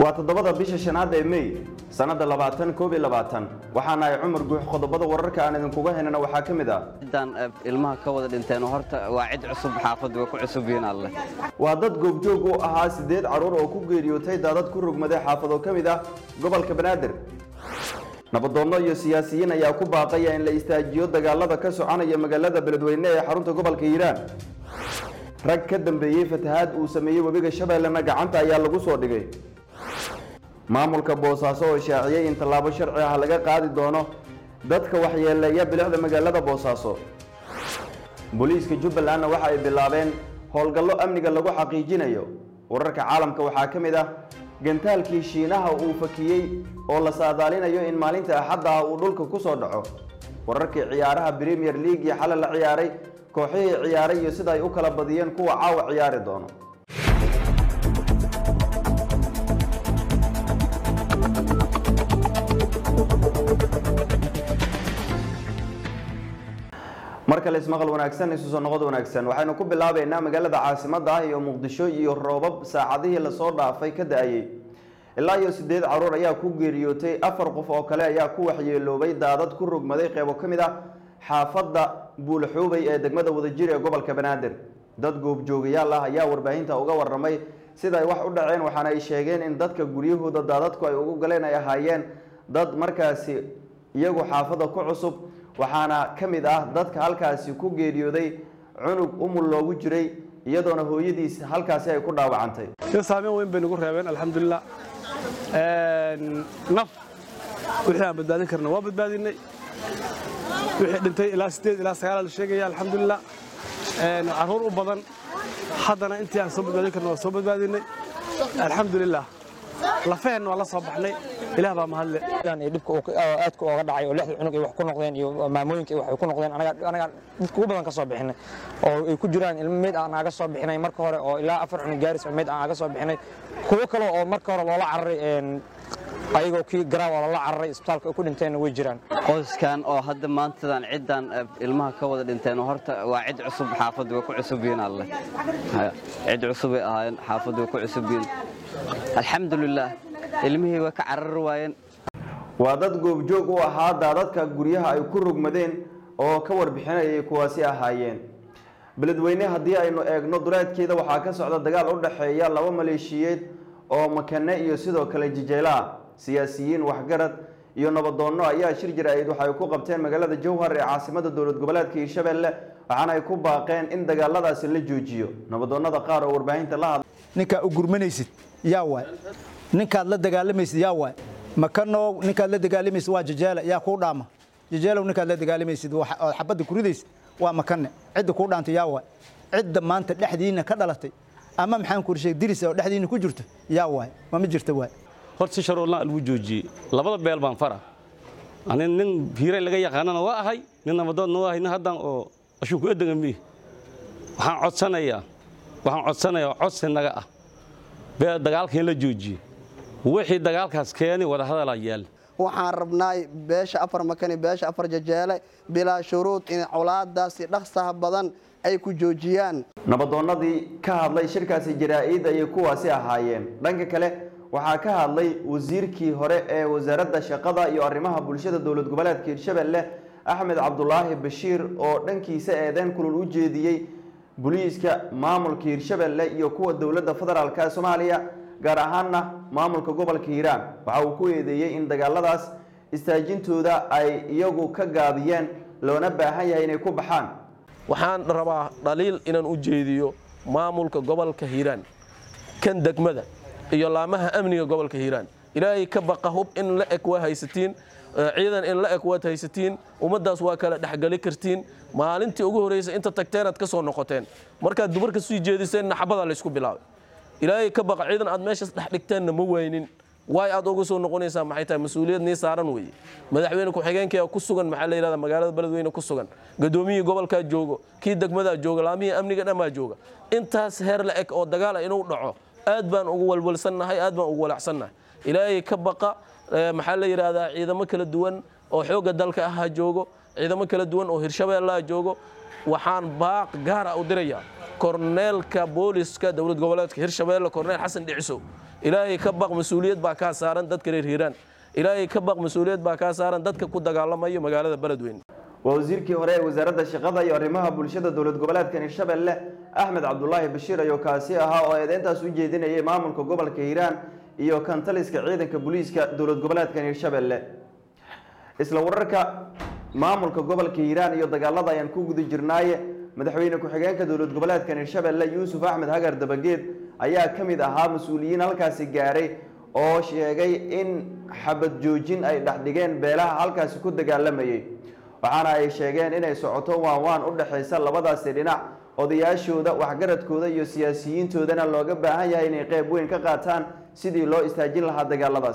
waa toddobada bisha shanaad ee mey sannadda labaatan koob iyo labaatan waxaana ay cumar guux qodobada wararka aan idinkuga haynana waxaa ka mid ah ciddaan ilmaha ka wada dhinteen horta waa cid cusub xaafaddu way ku cusub yihiin alle waa dad goobjoog u ahaa siddeed carruur oo ku geeriyootay daadad ku rogmaday xaafado ka mid ah gobolka banaadir nabadoonno iyo siyaasiyiin ayaa ku baaqaya in la istaajiyo dagaalada ka soconaya magaalada beledweyne ee xarunta gobolka hiiraan rag ka dambeeyey fatahaad uu sameeyey webiga shabeellena gacanta ayaa lagu soo dhigay maamulka boosaaso oo shaaciyey in tallaabo sharci ah laga qaadi doono dadka waxyeeleeya bilicda magaalada boosaaso booliiska jubbalandna waxa ay bilaabeen howlgallo amniga lagu xaqiijinayo wararka caalamka waxaa ka mid ah gantaalkii shiinaha uu fakiyey oo la saadaalinayo in maalinta axadda ah uu dhulka ku soo dhaco wararkii ciyaaraha premier league iyo xalay la ciyaaray kooxihii ciyaaray iyo sida ay u kala badiyeen kuwa caawa ciyaari doono mar kale ismaqal wanaagsan isu soo noqod wanaagsan waxaynu ku bilaabeynaa magaalada caasimadda ah iyo muqdisho iyo roobab saacadihii lasoo dhaafay ka da-ayey ilaa iyo siddeed carruur ayaa ku geeriyootay afar qof oo kale ayaa ku waxyeeloobay daadad ku rogmaday qeybo ka mid ah xaafadda buulaxuubay ee degmada wadajir ee gobolka banaadir dad goobjoogayaal ah ayaa warbaahinta uga waramay sida ay wax u dhaceen waxaana ay sheegeen in dadka guryahooda daadadku ay ugu galeen ay ahaayeen dad markaasi iyagu xaafadda ku cusub waxaana ka mid ah dadka halkaasi ku geeriyooday cunug umul loogu jiray iyadoona hooyadiis halkaasi ay ku dhaawacantay saameyn weyn bay nagu reebeen alxamdulilah naf wixii aan badbaadin karna waa badbaadinay wixii dhintay ilaa sideed ilaa sagaal la sheegaya alxamdulilah carruur u badan haddana intii aan soo badbaadin karna waa soo badbaadinay alxamdulilah lafaheenna waa la soo baxnay ilaah baa mahadle dhibka aadka ooga dhacay oo lixda cunug ay wax ku noqdeen iyo maamooyinka waxay ku noqdeen anaga dadka ugu badan ka soo bixinay oo ay ku jiraan ilmo meyd aan aga soo bixinay marka hore oo ilaa afar cunug gaaris oo meyd aan aga soo bixinay kuwo kale oo marka hore loola cararay ayagoo kii garaaw oo loola cararay isbitaalka ay ku dhinteenna way jiraan qoyskan oo hadda maantadan ciddaan ilmaha ka wada dhinteen horta waa cid cusub xaafaddu way ku cusub yihiin alle cid cusubay ahaayeen xaafaddu way ku cusub yihiin alxamdulilaah ilmihii way ka carari waayeen waa dad goobjoog u ahaa daadadka guryaha ay ku rogmadeen oo ka warbixinayay kuwaasi ahaayeen beledweyne haddii aynu eegno duleedkeeda waxaa ka socda dagaal u dhexeeya laba maleeshiyeed oo makane iyo sidoo kale jijeylaha siyaasiyiin waxgarad iyo nabadoonno ayaa shir jira-eed waxay ku qabteen magaalada jowhar ee caasimada dowlad goboleedka hiirshabelle waxaana ay ku baaqeen in dagaaladaasi la joojiyo nabadoonnada qaar oo warbaahinta la hadla ninkaa u gurmanaysid yaa waay ninkaad la dagaalamaysid yaa waay makanow ninkaad la dagaalamaysid waa jajeele yaa kuu dhaama jajeelow ninkaad la dagaalamaysid ood xabadda ku ridaysid waa makane cidda kuu dhaantay yaa waay cidda maanta dhexdiinna ka dhalatay ama maxaan ku sheeg diris oo dhexdiinna ku jirto yaa waay ma ma jirta waay horta si sharoolna lagu joojiyey labada beel baan fara ani nin hiiray laga yaqaanana waa ahay nin nabadoodna waa ahay nin haddaan oo ashuunku edega miih waxaan codsanayaa waxaan codsanayaa codsi naga ah bee dagaalka in la joojiyey wixii dagaalkaas keeni wadahadalaa yaal waxaan rabnaay beesha afar makani beesha afar jajeele bilaa shuruud in colaadaasi dhaqsaha badan ay ku joojiyaan nabadoonnadii ka hadlay shirkaasi jaraa-id ayay kuwaasi ahaayeen dhanka kale waxaa ka hadlay wasiirkii hore ee wasaaradda shaqada iyo arrimaha bulshada dowlad goboleedka hiirshabelle axmed cabdulaahi bashiir oo dhankiisa eedeen kulul u jeediyey booliiska maamulka hiirshabelle iyo kuwa dowladda federaalk ee soomaaliya gaar ahaanna maamulka gobolka hiiraan waxa uu ku eedeeyey in dagaaladaas istaajintooda ay iyagu ka gaabiyeen loona baahan yahay inay ku baxaan waxaan rabaa dhaliil inaan u jeediyo maamulka gobolka hiiraan kan degmada iyo laamaha amniga gobolka hiiraan ilaahay ka baqa hub in la eg waa haysatiin ciidan in la eg waad haysatiin ummaddaas waa kala dhexgali kartiin maalintii ugu horraysa inta tagteenaad ka soo noqoteen markaad dumarka sii jeediseenna xabadaa laysku bilaabay ilaahay ka baqa ciidan aad meeshaas dhex dhigteenna ma waynin waay aad uga soo noqonaysaa maxay tahay mas-uuliyad nii saaran weeye madaxweyne ku-xigeenkaya ku sugan maxaa la yidhahda magaalada beledweyne ku sugan gadoomiyihii gobolkaa joogo kii degmadaa jooga laamihii amniga dhammaa jooga intaas heer la eg oo dagaala inuu dhaco aad baan ugu walwalsannahay aad baan ugu walacsannahay ilaahay ka baqa maxaa la yidhaahdaa ciidamo kala duwan oo xoogga dalka ah ha joogo ciidamo kala duwan oo hirshabeelle ha joogo waxaan baaq gaara u dirayaa korneelka booliska dowlad goboleedka hirshabeelle korneel xasan dhicisow ilaahay ka baq mas-uuliyad baa kaa saaran dadka reer hiiraan ilaahay ka baq mas-uuliyad baa kaa saaran dadka ku dagaalamayo magaalada beledweyne waa wasiirkii hore ee wasaaradda shaqada iyo arrimaha bulshada dowlad goboleedka hirshabelle axmed cabdulaahi bashiir ayuu kaasi ahaa oo eedeyntaas u jeedinayay maamulka gobolka hiiraan iyo kantaliska ciidanka booliiska dowlad goboleedka hirshabelle isla wararka maamulka gobolka hiiraan iyo dagaalada ayaan ku guda jirnaaye madaxweyne ku-xigeenka dowlad goboleedka hirshabelle yuusuf axmed hagar dabageed ayaa ka mid ahaa mas-uuliyiin halkaasi gaaray oo sheegay in xabad joojin ay dhexdhigeen beelaha halkaasi ku dagaalamayay waxaana ay sheegeen inay socoto waan waan u dhexaysa labadaasi dhinac odayaashooda waxgaradkooda iyo siyaasiyiintoodana looga baahan yahay inay qeyb weyn ka qaataan sidii loo istaajin lahaa dagaaladaas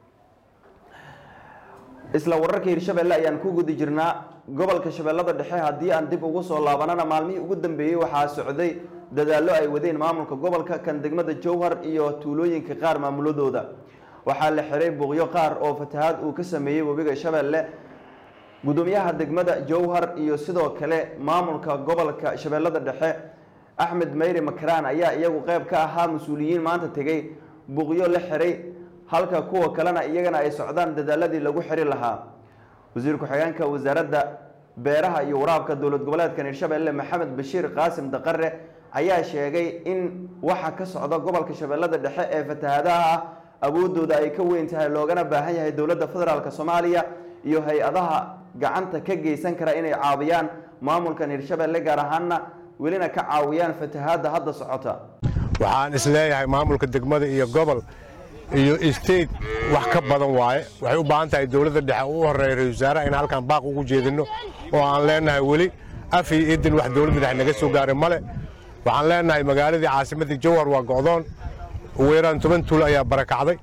isla wararka hirshabelle ayaan ku guda jirnaa gobolka shabeellada dhexe haddii aan dib ugu soo laabanana maalmihii ugu dambeeyey waxaa socday dadaallo ay wadeen maamulka gobolka kan degmada jowhar iyo tuulooyinka qaar maamuladooda waxaa la xiray buuqyo qaar oo fatahaad uu ka sameeyey webiga shabeelle gudoomiyaha degmada jowhar iyo sidoo kale maamulka gobolka shabeellada dhexe axmed meyri makaraan ayaa iyagu qeyb ka ahaa mas-uuliyiin maanta tegey buuqyo la xiray halka kuwa kalena iyagana ay socdaan dadaaladii lagu xiri lahaa wasiir ku-xigeenka wasaaradda beeraha iyo waraabka dowlad goboleedkan hirshabelle maxamed bashiir qaasim daqare ayaa sheegay in waxa ka socda gobolka shabeellada dhexe ee fatahaadaha ah awoodooda ay ka weyn tahay loogana baahan yahay dowladda federaalk soomaaliya iyo hay-adaha gacanta ka geysan kara inay caawiyaan maamulkan hirshabelle gaar ahaanna welina ka caawiyaan fatahaadda hadda socota waxaan isleeyahay maamulka degmada iyo gobol iyo state wax ka badan waaye waxay u baahan tahay dowladda dhexe u horeeya ra-isul wasaaraha in halkan baaq ugu jeedinno oo aan leenahay weli af iyo idin wax dowladda dhexe naga soo gaaray male waxaan leenahay magaaladii caasimadii jowhar waa go'doon ugu yaraan toban tuul ayaa barakacday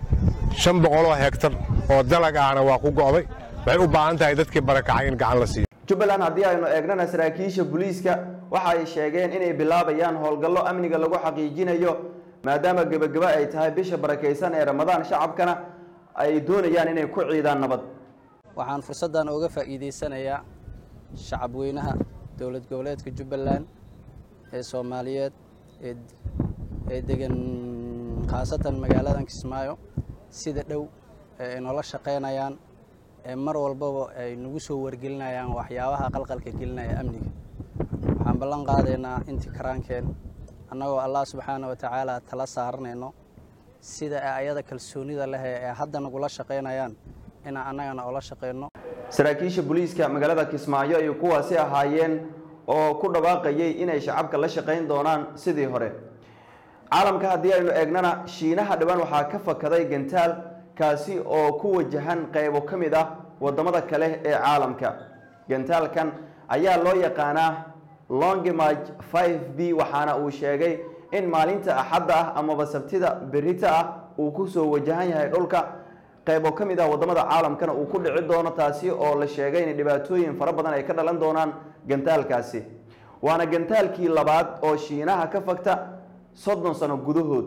shan boqoloo hegtar oo dalag ahna waa ku go'day waxay u baahan tahay dadkii barakacay in gacan la siiyo jubbaland haddii aynu eegnana saraakiisha booliiska waxa ay sheegeen inay bilaabayaan howlgallo amniga lagu xaqiijinayo maadaama gebageba ay tahay bisha barakaysan ee ramadaan shacabkana ay doonayaan inay ku ciidaan nabad waxaan fursaddan uga faa'iidaysanayaa shacabweynaha dowlad goboleedka jubbaland ee soomaaliyeed ee ee degan khaasatan magaaladan kismaayo sida dhow ee ay noola shaqaynayaan ee mar walbaba ay nagu soo wargelinayaan waxyaabaha qalqalka gelinaya amniga waxaan ballan qaadaynaa intii karaankeen annagoo allah subxaana wa tacaala tala saaranayno sida ay ayada kalsoonida leh ee hadda nagula shaqaynayaan inaan annagana ula shaqayno saraakiisha booliiska magaalada kismaayo ay kuwaasi ahaayeen oo ku dhawaaqayay inay shacabka la shaqayn doonaan sidii hore caalamka haddii aynu eegnana shiinaha dhibaan waxaa ka fakaday gantaal kaasi oo ku wajahan qaybo ka mid ah waddamada kale ee caalamka gantaalkan ayaa loo yaqaanaa longimarch 5 b waxaana uu sheegay in maalinta axadda ah amaba sabtida berita ah uu ku soo wajahan yahay dhulka qaybo ka mid ah waddamada caalamkana uu ku dhici doono taasi oo la sheegay in dhibaatooyin fara badan ay ka dhalan doonaan gantaalkaasi waana gantaalkii labaad oo shiinaha ka fagta soddon sano gudahood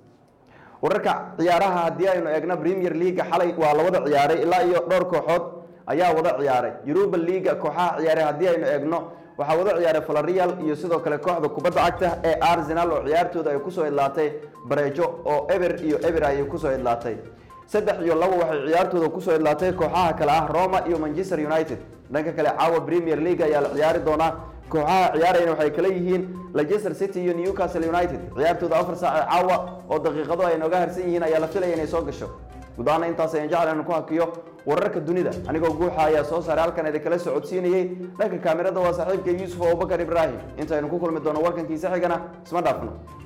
wararka ciyaaraha haddii aynu eegno premier leaga xalay waa la wada ciyaaray ilaa iyo dhowr kooxood ayaa wada ciyaaray yuruba leaga kooxaha ciyaaray haddii aynu eegno waxaa wada ciyaaray valerial iyo sidoo kale kooxda kubadda cagta ee arsenal oo ciyaartooda ay kusoo idlaatay bareejo oo eber iyo eber ayay kusoo idlaatay saddex iyo labo waxay ciyaartooda kusoo idlaatay kooxaha kale ah roma iyo manchester united dhanka kale caawa premier league ayaa la ciyaari doonaa kooxaha ciyaarayna waxay kala yihiin leicester city iyo newcastle united ciyaartooda afar saac ee caawa oo daqiiqado ay nooga harsan yihiin ayaa la filaya inay soo gasho gudaana intaas ayaan jecel inaan ku hakiyo wararka dunida anigoo guuxa ayaa soo saaray halkan idinkala socodsiinayey dhanka kaamirada waa saaxiibka yuusuf abubakar ibraahim intaynu ku kulmi doono warkankiisa xigana isma dhaafno